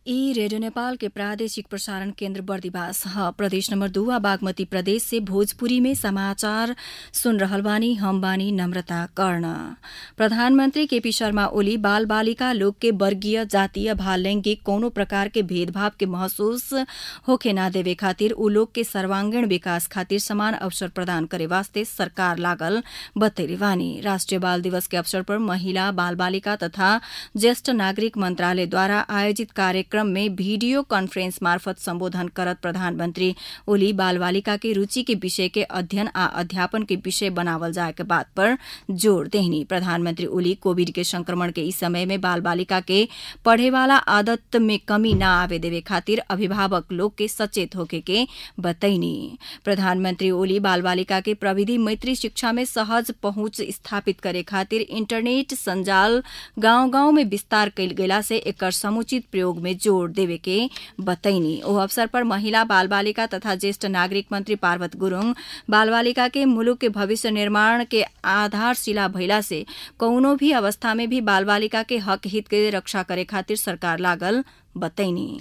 ई रेडियो नेपाल के प्रादेशिक प्रसारण केन्द्र बर्दिवास ह प्रदेश नम्बर दू आ बागमती प्रदेश से भोजपुरी में समाचार सुन रहल बानी हम बानी नम्रता कर्ण प्रधानमन्त्री केपी शर्मा ओली बाल बालिका लोग के वर्गीय जातीय भा लैंगिक कौनो प्रकार के भेदभाव के महसूस होखे ना देवे खातिर उ लोग के सर्वांगीण विकास खातिर समान अवसर प्रदान करे वास्ते सरकार लागल बतैले बानी राष्ट्रिय बाल दिवस के अवसर पर महिला बाल बालिका तथा ज्येष्ठ नागरिक मन्त्रालयद्वारा आयोजित कार्यक्रम में वीडियो कॉन्फ्रेंस मार्फत सम्बोधन करत प्रधानमन्त्री ओली बाल बालिका के रुचि के विषय के अध्ययन आ अध्यापन के विषय बनावल जाए के बात पर जोड़ देहनी प्रधानमन्त्री ओली कोविड के संक्रमण के इस समय में बाल बालिका के पढ़े वाला आदत में कमी न आवे देवे खातिर अभिभावक लोग के सचेत होके के बतैनी प्रधानमन्त्री ओली बाल बालिका के प्रविधि मैत्री शिक्षा में सहज पहुंच स्थापित करे खातिर इंटरनेट संजाल गांव गांव में विस्तार कयल गेला से एकर समुचित प्रयोग में जोड़ देवे के बतैनी ओ अवसर पर महिला बाल बालिका तथा ज्येष्ठ नागरिक मंत्री पार्वत गुरूङ बाल बालिका के मुलुक के भविष्य निर्माण के आधारशिला भइला से कौनो भी अवस्था में भी बाल बालिका के हक हित के रक्षा करे खातिर सरकार लागल बतैनी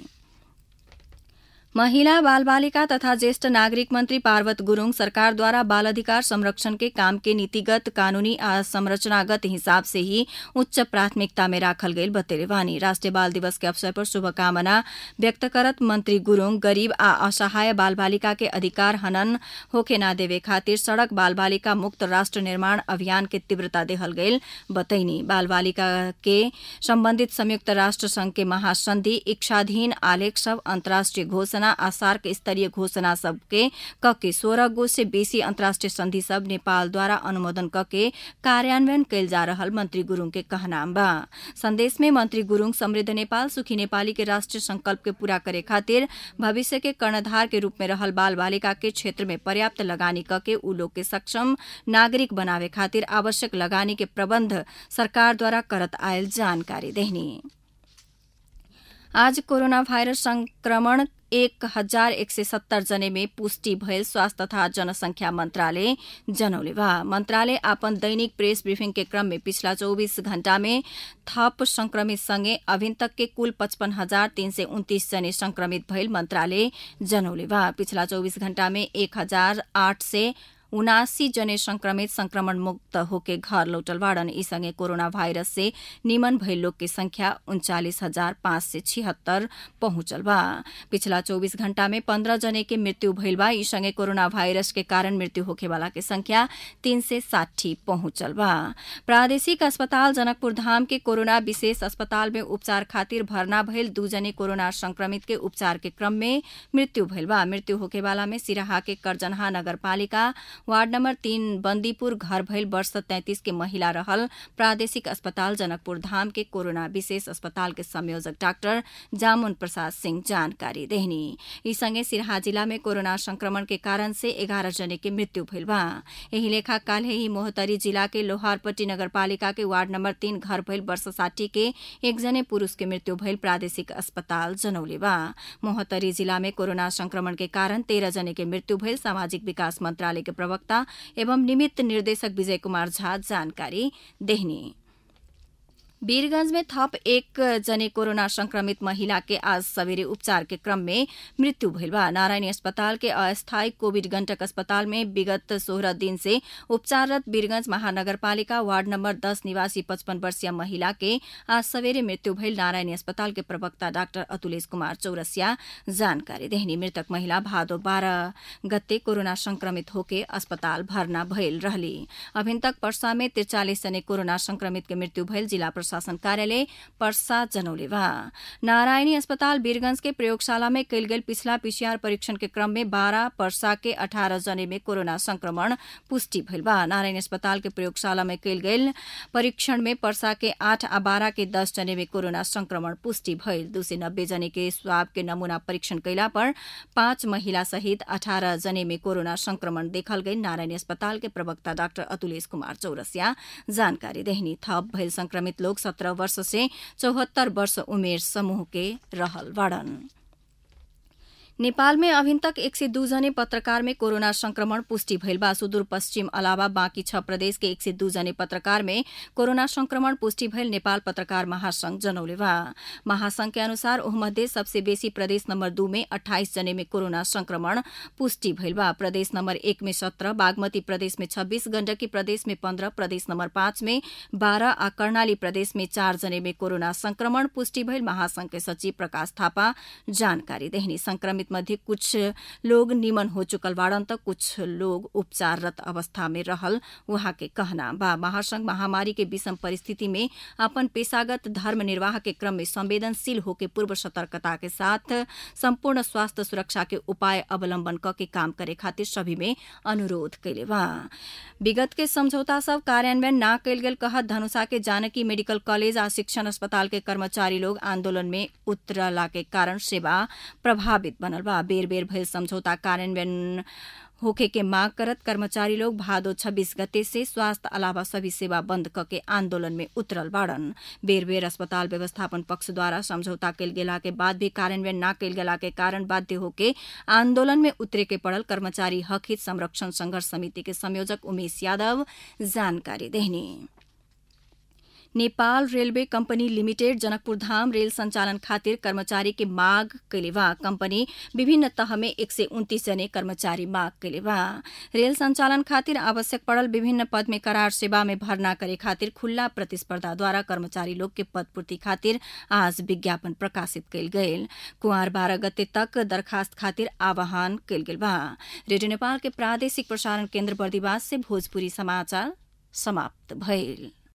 महिला बाल बालिका तथा ज्येष्ठ नागरिक मंत्री पार्वत गुरूङ सरकारद्वारा बाल अधिकार संरक्षण के काम के नीतिगत कानूनी आ संरचनागत हिसाब से ही उच्च प्राथमिकता में राखल गईल बतेले वानी राष्ट्रिय बाल दिवस के अवसर पर शुभकामना व्यक्त करत मंत्री गुरूङ गरीब आ असहाय बाल बालिका के अधिकार हनन होखे ना देवे खातिर सड़क बाल बालिका मुक्त राष्ट्र निर्माण अभियान के तीव्रता देहल गईल बतैनी बाल बालिका के सम्बन्धित संयुक्त राष्ट्र संघ के महासंधि इच्छाधीन आलेख सब अन्तर्राष्ट्रिय घोषणा आ सार्क स्तरीय घोषणा सबके कके सोह्र गो से बेसी अन्तर्राष्ट्रिय संधि सब नेपालद्वारा अनुमोदन कके कार्यान्वयन कैल जा रहल मंत्री गुरूङ के कहनाम बा संदेश में मंत्री गुरूङ समृद्ध नेपाल सुखी नेपाली के राष्ट्रिय संकल्प के पूरा करे खातिर भविष्य के कर्णधार के रूप में रहल बाल बालिका के क्षेत्र में पर्याप्त लगानी कके उ लोग के सक्षम नागरिक बनावे खातिर आवश्यक लगानी के प्रबन्ध सरकारद्वारा करत आयल जानकारी देहनी आज कोरोना भाइरस संक्रमण एक हजार एक सय सत्तर जने में पुष्टि भयल स्वास्थ्य तथा जनसंख्या मन्त्रालय जनौले बा मन्त्रालय आपन दैनिक प्रेस ब्रिफिङ के क्रम में पिछला चौबिस घण्टा में थप संक्रमित सँगै अभिन तक के कुल पचपन हजार तीन सय उन्तिस जने संक्रमित भयल मन्त्रालय जनौले बा पिछला चौबिस घण्टा में एक हजार आठ सय उनासी जने संक्रमित संक्रमण मुक्त होके घर लौटल बाड़न ई संगे कोरोना वायरस से निमन भइल लोग के संख्या उन्चालिस हजार पाँच सय छिहत्तर पहुंचल बा पिछला चौबीस घण्टा में पन्ध्र जने के मृत्यु भइल बा ई संगे कोरोना वायरस के कारण मृत्यु होखे वाला के संख्या तीन सय साठी पहुंचल बा प्रादेशिक अस्पताल जनकपुर धाम के कोरोना विशेष अस्पताल में उपचार खातिर भर्ना भइल दू जने कोरोना संक्रमित के उपचार के क्रम में मृत्यु भइल बा मृत्यु होखे वाला में सिराहा के करजनहा नगरपालिका वार्ड नम्बर तीन बन्दीपुर घर भइल वर्ष तैंतिस के महिला रहल प्रादेशिक अस्पताल जनकपुर धाम के कोरोना विशेष अस्पताल के संयोजक डाक्टर जामुन प्रसाद सिंह जानकारी देहनी यी सँगै सिरहा जिल्ला में कोरोना संक्रमण के कारण से एघार जने के मृत्यु भइल बा यही लेखा काल्हे ही मोहतरी जिला के लोहारपट्टी नगरपालिका के वार्ड नम्बर तीन घर भइल वर्ष साठी के एकजने पुरूष के मृत्यु भइल प्रादेशिक अस्पताल जनौले बा मोहतरी जिला में कोरोना संक्रमण के कारण तेह्र जने के मृत्यु भइल सामाजिक विकास मन्त्रालय के प्रवक्ता एवं निमित्त निर्देशक विजय कुमार झा जानकारी देहनी वीरगंज में थप एक जने कोरोना संक्रमित महिला के आज सवेरे उपचार के क्रम में मृत्यु भइल बा नारायणी अस्पताल के अस्थायी कोविड गंटक अस्पताल में विगत सोह्र दिन से उपचाररत वीरगंज महानगरपालिका वार्ड नम्बर दस निवासी पचपन वर्षीय महिला के आज सवेरे मृत्यु भइल नारायणी अस्पताल के प्रवक्ता डाक्टर अतुलेश कुमार चौरसिया जानकारी देहनी मृतक महिला भादो बाह्र गते कोरोना संक्रमित होके अस्पताल भर्ना भइल रहली अभिन तक पर्सा में त्रिचालिस जने कोरोना संक्रमित के मृत्यु भइल जिल्ला प्रशासन कार्यालय पर्सा जनौले बा नारायणी अस्पताल वीरगंज के प्रयोगशाला में कयल गेल पिछला पीसीआर परीक्षण के क्रम में बारह पर्सा के अठारह जने में कोरोना संक्रमण पुष्टि भइल बा नारायणी अस्पताल के प्रयोगशाला में कयल गेल परीक्षण में पर्सा के आठ आ बारह के दस जने में कोरोना संक्रमण पुष्टि भइल दू सय नब्बे जने के स्वाब के नमूना परीक्षण कयला पर पाँच महिला सहित अठारह जने में कोरोना संक्रमण देखल गई नारायणी अस्पताल के प्रवक्ता डाक्टर अतुलेश कुमार चौरसिया जानकारी देहनी थप भइल संक्रमित लोग सत्रह वर्ष से चौहत्तर वर्ष उमेर समूह के रहल बाड़न नेपाल में अभिन तक एक सय दू जने पत्रकार में कोरोना संक्रमण पुष्टि भइल बा सुदूरपश्चिम अलावा बाँकी छ प्रदेश के एक सय दू जने पत्रकार में कोरोना संक्रमण पुष्टि भइल नेपाल पत्रकार महासंघ जनौले बा महासंघ के अनुसार ओहमध्ये सबसे बेसी प्रदेश नम्बर दू में अठाइस जने में कोरोना संक्रमण पुष्टि भइल बा प्रदेश नम्बर एक में सत्र बागमती प्रदेश में छब्बीस गण्डकी प्रदेश में पन्ध्र प्रदेश नम्बर पाँच में बाह्र आ कर्णाली प्रदेश में चार जने में कोरोना संक्रमण पुष्टि भइल महासंघ के सचिव प्रकाश थापा जानकारी देहनी संक्रमित मध्ये कुछ लोग निमन हो चुकल बाड़न त कुछ लोग उपचाररत अवस्था में रहल वहाँ के कहना बा महासंघ महामारी के विषम परिस्थिति में अपन पेशागत धर्म निर्वाह के क्रम में संवेदनशील होके पूर्व सतर्कता के साथ सम्पूर्ण स्वास्थ्य सुरक्षा के उपाय अवलम्बन क के काम करे खातिर सभी में अनुरोध कैले बा विगत के समझौता सब कार्यान्वयन न कैल गेल कहत धनुषा के जानकी मेडिकल कॉलेज आ शिक्षण अस्पताल के कर्मचारी लोग आन्दोलन में उतरला के कारण सेवा प्रभावित बनल बा बेर बेर भइल समझौता कार्यान्वयन होखे के माग करत कर्मचारी लोग भादो 26 गते से स्वास्थ्य अलावा सभी सेवा बंद क के आन्दोलन में उतरल बाड़न बेर बेर अस्पताल व्यवस्थापन पक्ष द्वारा समझौता कैल गेला के बाद भी कार्यान्वयन न कैल गेला के कारण बाध्य होके आन्दोलन में उतरे के पड़ल कर्मचारी हक हित संरक्षण संघर्ष समिति के संयोजक उमेश यादव जानकारी देहनी Nepal railway company limited Janakpur Dham rail संचालन खातिर कर्मचारी के माग कैले बा कंपनी विभिन्न तह में एक सय उन्तीस जने कर्मचारी माग कैले बा रेल संचालन खातिर आवश्यक पड़ल विभिन्न पद में करार सेवा में भर्ना करे खातिर खुल्ला प्रतिस्पर्धा द्वारा कर्मचारी लोग के पद पूर्ति खातिर आज विज्ञापन प्रकाशित कैल गयल कुंवर बाह्र गते तक दरखास्त खातिर आह्वान कैल गेल बा रेडियो नेपाल के प्रादेशिक प्रसारण केन्द्र बर्दिवास से भोजपुरी समाचार समाप्त भइल